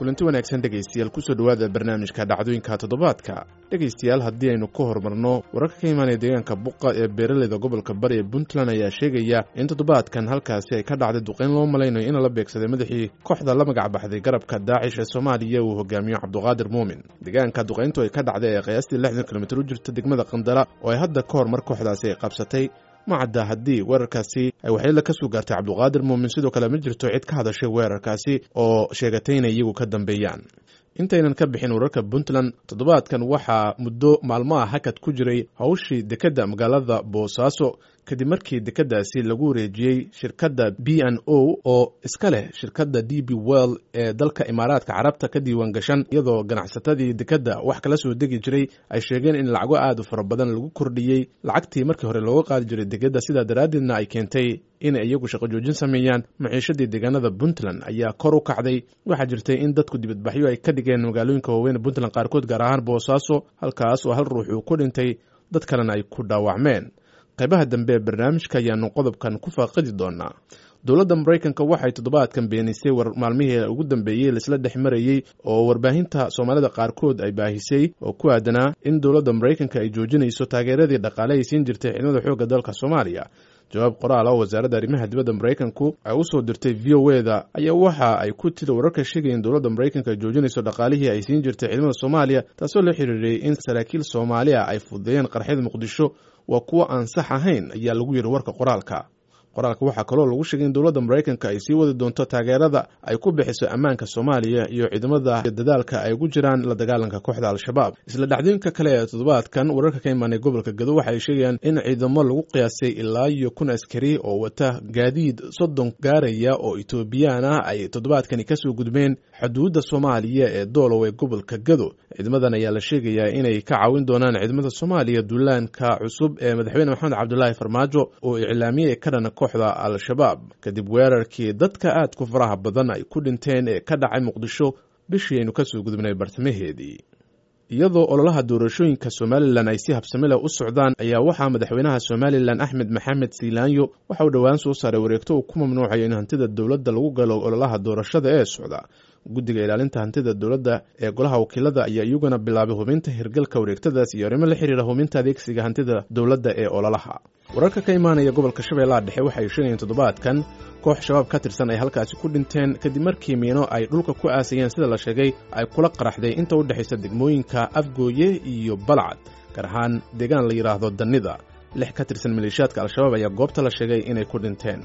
kulanti wanaagsan dhegaystayaal kusoo dhowaada barnaamijka dhacdooyinka toddobaadka dhegaystayaal haddii aynu ka horumarno wararka ka imaanaya deegaanka buqa ee beeraleyda gobolka bari ee puntland ayaa sheegaya in toddobaadkan halkaasi ay ka dhacday duqeyn loo malaynayo in la beegsaday madaxii kooxda la magac baxday garabka daacish ee soomaaliya uu hogaamiyo cabduqaadir muumin deegaanka duqeyntu ay ka dhacday ee qiyaastii lixdan kilomitir u jirta degmada qandala oo ay hadda ka hor mar kooxdaasi ay qabsatay ma cadda haddii weerarkaasi ay waxyeelo ka soo gaartay cabduqaadir muumin sidoo kale ma jirto cid ka hadashay weerarkaasi oo sheegatay inay iyagu ka dambeeyaan intaynan ka bixin wararka puntland toddobaadkan waxaa muddo maalmaha hakad ku jiray hawshii dekedda magaalada boosaaso kadib markii dekeddaasi lagu wareejiyey shirkadda b n o oo iska leh shirkadda d b well ee dalka imaaraadka carabta ka diiwaan gashan iyadoo ganacsatadii dekedda wax kala soo degi jiray ay sheegeen in lacago aad u fara badan lagu kordhiyey lacagtii markii hore looga qaadi jiray dekedda sidaa daraaddeedna ay keentay inay iyagu shaqo joojin sameeyaan maciishadii deegaanada puntland ayaa kor u kacday waxaa jirtay in dadku dibadbaxyo ay ka dhigeen magaalooyinka waaweyn puntland qaarkood gaar ahaan boosaaso halkaas oo hal ruux uu ku dhintay dad kalena ay ku dhaawacmeen qaybaha dambe ee barnaamijka ayaanu qodobkan ku faaqidi doonaa dowladda maraykanka waxay toddobaadkan beenisay war maalmihii ugu dambeeyey laisla dhex marayey oo warbaahinta soomaalida qaarkood ay baahisay oo ku aadanaa in dowladda maraykanka ay joojinayso taageeradii dhaqaale ay siin jirtay ciidamada xoogga dalka soomaaliya jawaab qoraal oo wasaaradda arrimaha dibadda maraykanku ay u soo dirtay v o e da ayaa waxa ay ku tiri wararka sheegaya in dowladda maraykanka ay joojinayso dhaqaalihii ay siin jirtay ciidamada soomaaliya taasoo la xiriiriyey in saraakiil soomaaliya ay fududeeyeen qarxyada muqdisho waa kuwo aan sax ahayn ayaa lagu yidhi warka qoraalka qoraalka waxaa kaloo lagu sheegay in dowladda maraykanka ay sii wadi doonto taageerada ay ku bixiso ammaanka soomaaliya iyo ciidamada dadaalka ay ugu jiraan la dagaalanka kooxda al-shabaab isla dhacdooyinka kale ee toddobaadkan wararka ka imaanay gobolka gado waxay sheegayaan in ciidamo lagu qiyaasay ilaa iyo kun askari oo wata gaadiid soddon gaaraya oo etoobiyaan ah ay toddobaadkani kasoo gudbeen xuduudda soomaaliya ee doolow ee gobolka gado ciidamadan ayaa la sheegayaa inay ka caawin doonaan ciidamada soomaaliya duulaanka cusub ee madaxweyne maxamed cabdulaahi farmaajo oo iclaamiyey ka dhana kooxda al-shabaab kadib weerarkii dadka aadku faraha badan ay ku dhinteen ee ka dhacay muqdisho bishii aynu kasoo gudubnay bartamaheedii iyadoo ololaha doorashooyinka somalilan ay si habsami leh u socdaan ayaa waxaa madaxweynaha somalilan axmed maxamed siilaanyo waxa uu dhowaan soo saaray wareegto uu ku mamnuucayo in hantida dowladda lagu galo ololaha doorashada ee socda guddiga ilaalinta hantida dowladda ee golaha wakiilada ayaa iyaguna bilaabay hubinta hirgalka wareegtadaas iyo arrimo la xiriira hubinta adeegsiga hantida dowladda ee ololaha wararka ka imaanaya gobolka shabeellaha dhexe waxay sheegayeen toddobaadkan koox shabaab ka tirsan ay halkaasi ku dhinteen kadib markii miino ay dhulka ku aasayeen sida la sheegay ay kula qaraxday inta u dhexaysa degmooyinka afgooye iyo balcad gaar ahaan deegaan la yidhaahdo dannida lix ka tirsan maleeshiyaadka al-shabaab ayaa goobta la sheegay inay ku dhinteen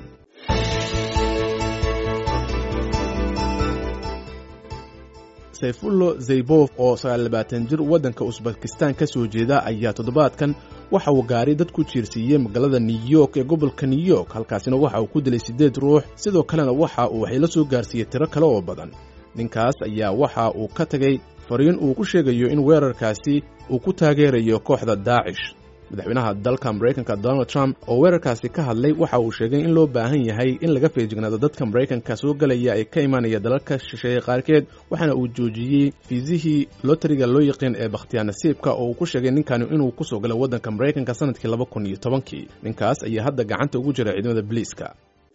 sayfullo zaybof oo sagaallabaatan jir waddanka usbakistan ka soo jeeda ayaa toddobaadkan waxa uu gaari dad ku jiirsiiyey magaalada new york ee gobolka new york halkaasina waxa uu ku dilay siddeed ruux sidoo kalena waxa uu waxay la soo gaarsiiyey tiro kale oo badan ninkaas ayaa waxa uu ka tegey fariin uu ku sheegayo in weerarkaasi uu ku taageerayo kooxda daacish madaxweynaha dalka maraykanka donald trump oo weerarkaasi ka hadlay waxa uu sheegay in loo baahan yahay in laga feejignaado dadka maraykanka soo galaya ee ka imaanaya dalalka shisheeye qaarkeed waxaana uu joojiyey fiisihii lotariga loo yaqiin ee bakhtiyaa nasiibka oo uu ku sheegay ninkani inuu ku soo galay waddanka maraykanka sanadkii laba kun iyo tobankii ninkaas ayaa hadda gacanta ugu jira ciidamada biliiska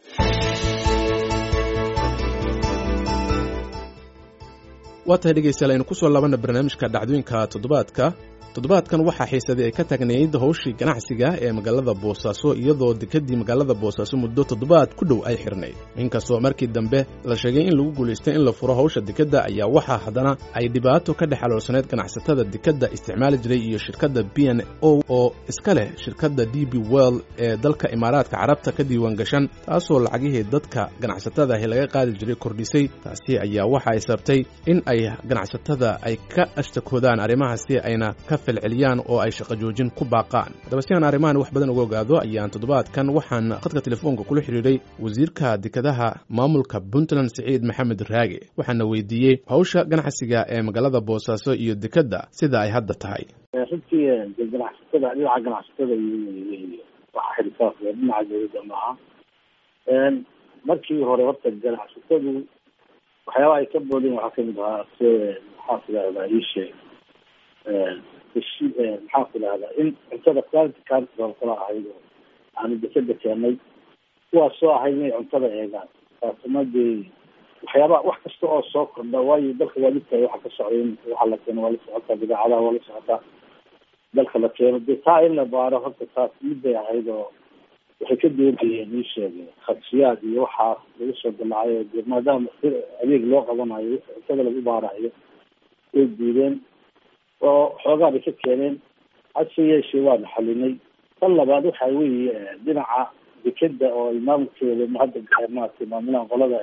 waa tahay dhegaystayaal aynu kusoo laabana barnaamijka dhacdooyinka toddobaadka toddobaadkan waxaa xiisaday ay ka taagnayd howshii ganacsiga ee magaalada boosaaso iyadoo dekedii magaalada boosaaso muddo toddobaad ku dhow ay xirnayd inkastoo markii dambe la sheegay in lagu guulaystay in la furo howsha dekedda ayaa waxaa haddana ay dhibaato ka dhex aloolsaneyd ganacsatada dekedda isticmaali jiray iyo shirkadda b n o oo iska leh shirkadda d b well ee dalka imaaraadka carabta ka diiwaan gashan taasoo lacagihii dadka ganacsatada ahi laga qaadi jiray kordhisay taasi ayaa waxa ay sabtay in ay ganacsatada ay ka ashtakoodaan arrimahaasi ayna ka celiyaan oo ay shaqo joojin ku baaqaan haddaba si aan arrimahan wax badan uga ogaado ayaan toddobaadkan waxaan khadka telefoonka kula xidhiidhay wasiirka dekedaha maamulka puntland siciid maxamed raage waxaana weydiiyey hawsha ganacsiga ee magaalada boosaaso iyo dekedda sida ay hadda tahay runtii ganacsatada dhinaca ganacsatada waxa xirisaas dhinaca dowladda maaha markii hore horta ganacsatadu waxyaabaha ay ka boodeen waxaa kamid ahaa s maxaa tidahdaa iisheeg maxaa ku dhahdaa in cuntada quality control kala ahayd oo aanu dekeda keenay kuwaas soo ahayd inay cuntada eegaan taasuma dee waxyaaba wax kasta oo soo kordha waayo dalka waa lidtahay waxa ka socday waxa la keeno waa la socotaa bidaacadaha waa la socotaa dalka la keeno dee taa in la baaro horta taas midbay ahayd oo waxay ka doonayeen ii sheegeen khadsiyaad iyo waxaas lagu soo dalacayo de maadaama si adeeg loo qabanayo cuntada lagu baarayo way diideen oo xoogaa bay ka keeneen hase yeeshee waana xalinay tan labaad waxa weeye dhinaca dekeda oo ay maamulkeeda hadda maaragtay maamulaan qolada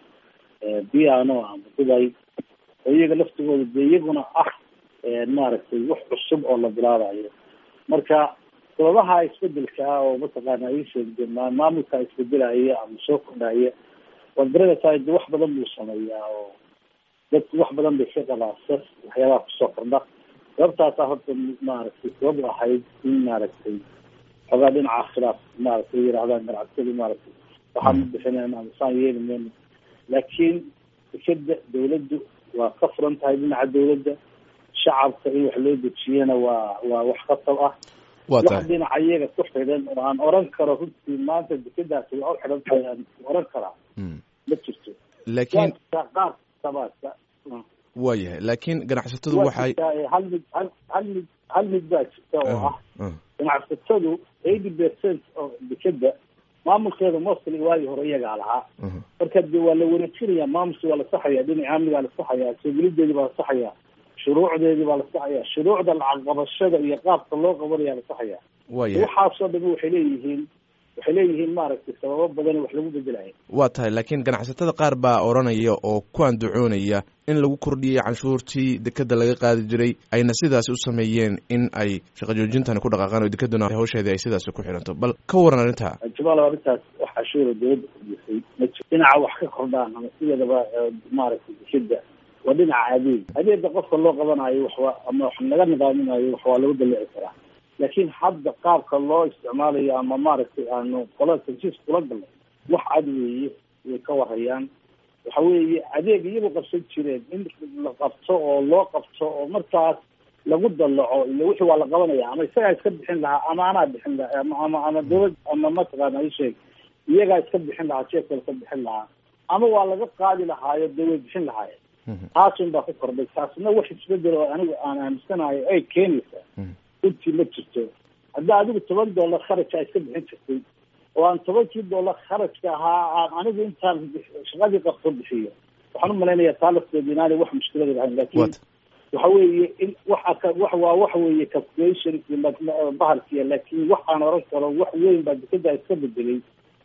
piano ama dubay oo iyaga laftigooda de iyaguna ah maaragtay wax cusub oo la bilaabayo marka sababaha isbedelka ah oo mataqaana ay sheegde maamulka isbedelaya ama soo kordhaya waad garanaysaa de wax badan buu sameeyaa oo dadku wax badan bay ka qabaasas waxyaabaha kusoo kordha sababtaasa horta maaragtay sabab ahayd in maaragtay xoogaa dhinaca khilaaf maaragtay yirahdaan ganacsadi maaragtay waxaan ma bixinayna ama saan yeeli mayno laakiin dekeda dawladdu waa ka furan tahay dhinaca dawladda shacabka in wax loo dejiyana waa waa wax khatab ah waa wax tahay dhinaca iyaga ku xidhan oo aan oran karo runtii maanta dekedaasi waa u xidhan tahay aan oran karaa Mm. ma jirto laakiin waa qaar sabaadka waa yahay laakiin ganacsatadu waa waxay jirtaa ee hal mid hal hal mid hal mid baa jirta oo ah Ah, ganacsatadu eighty percent oo dekeda maamulkeeda mostly waagii hore iyagaa lahaa ah, marka de waa la wareejinayaa maamulkii waa la saxayaa dhinaca amnigaa la saxayaa soogelideedii baa la saxayaa shuruucdeedii baa la saxayaa shuruucda lacag qabashada iyo qaabka loo qabanayaa la saxayaa waa yahay waxaasoo dhami waxay leeyihiin waxay leeyihiin maaragtay sababo badan wax lagu bedelaya waa tahay laakiin ganacsatada qaar baa odhanaya oo ku andacoonaya in lagu kordhiyey canshuurtii dekeda laga qaadi jiray ayna sidaasi u sameeyeen in ay shaqo joojintani ku dhaqaaqaan oo dekeduna hawsheedii ay sidaasi ku xidhanto bal ka waran arrintaa jamaal arrintaas wax cashuura dawladda kordhisay ma jiro dhinaca wax ka kordhaan ama sideedaba eh, maaragtay dekeda waa dhinaca adeeg adeega qofka loo qabanayo waxwa ama wax laga nidaaminayo wax waa lagu dalici karaa laakiin hadda qaabka loo isticmaalayo ama maaragtay aanu qolada tansiis kula galnay wax cad weeye way ka warhayaan waxa weeye adeeg iyagu qabsan jireen in la qabto oo loo qabto oo markaas lagu dalaco iyo wixii waa la qabanaya ama isagaa iska bixin lahaa ama anaa bixin lahaa ama ama ama dawlad ama mataqaana isheeg iyagaa iska bixin lahaa jeefka iska bixin lahaa ama waa laga qaadi lahaayo dee way bixin lahaayeen Mhm. taasun baa ku kordhay taasna wax isbedel oo anigu aan aaminsanayo ay keenaysaa Mhm. runtii ma jirto haddaa adigu toban dollar kharajka iska bixin jirtay oo aan tobankii dollar kharajka ahaa aan anigu intaan bix- shaqadii qabto bixiyo waxaan umalaynaya taa lafteedu inaanay wax mushkilada lahayn laakiin What? waxa weeye in waxa ka wax waa waxa weeye calculation iyo ma- ma- bahalkiya laakiin wax aan oran karo wax weyn baa dekeda iska bedelay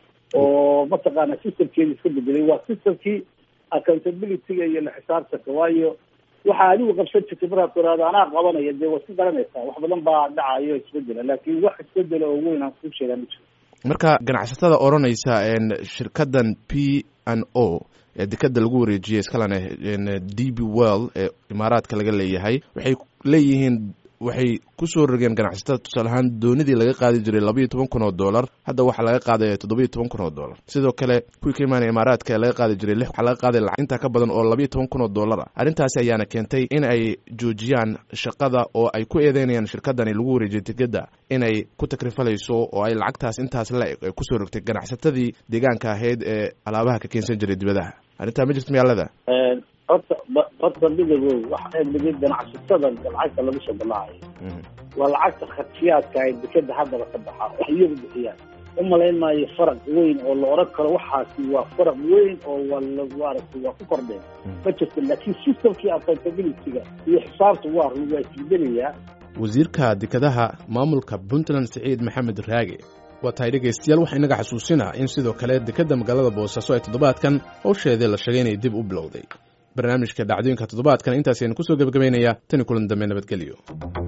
oo mataqaana systemkeedi iska bedelay waa systemkii accountability-ga iyo la xisaabtanka waayo waxa adigu qabsan jirtay markaad tiraahdo anaa qabanaya dee waad ka garanaysaa wax badan baa dhacayo isbedela laakiin wax isbedela oo weyn aan kuu sheegaa ma jiro marka ganacsatada odhanaysa en shirkadan p n o ee dekeda lagu wareejiyey iskalena en d b well ee imaaraadka laga leeyahay waxay leeyihiin waxay kusoo rogeen ganacsatada tusaale ahaan doonidii laga qaadi jiray labaiyo toban kun oo dollar hadda waxaa laga qaadaya toddobiyo toban kun oo dollar sidoo kale kuwii ka imaanaya imaaraadka ee laga qaadi jiray lix waxaa laga qaaday lacag intaa ka badan oo labaiyo toban kun oo dollar ah arrintaasi ayaana keentay in ay joojiyaan shaqada oo ay ku eedeynayaan shirkadani lagu wareejiyay tikeda inay ku takrifalayso oo ay lacagtaas intaas la eg ay kusoo rogtay ganacsatadii deegaanka ahayd ee alaabaha ka keensan jiray dibadaha arrintaa ma jirto magaalada horta ba- horta midagow waxa mid ganacsatada lacagta lagu soo balaacayo waa lacagta khadsiyaadka ay dekeda haddaba ka baxa wax iyagu bixiyaan u malayn maayo faraq weyn oo la oran karo waxaasi waa faraq weyn oo waa la maaragtay waa ku kordheen ma jirto laakiin systemkii accountability-ga iyo xisaabta waa run waa isbedelayaa wasiirka dekedaha maamulka puntland siciid maxamed raage waa tahay dhegaystayaal waxaa inaga xasuusinaa in sidoo kale dekedda magaalada boosaaso ay toddobaadkan howsheedii la sheegay inay dib u bilowday barnaamijka dhacdooyinka toddobaadkan intaas aynu kusoo gebagabaynayaa tani kulan dambe nabadgelyo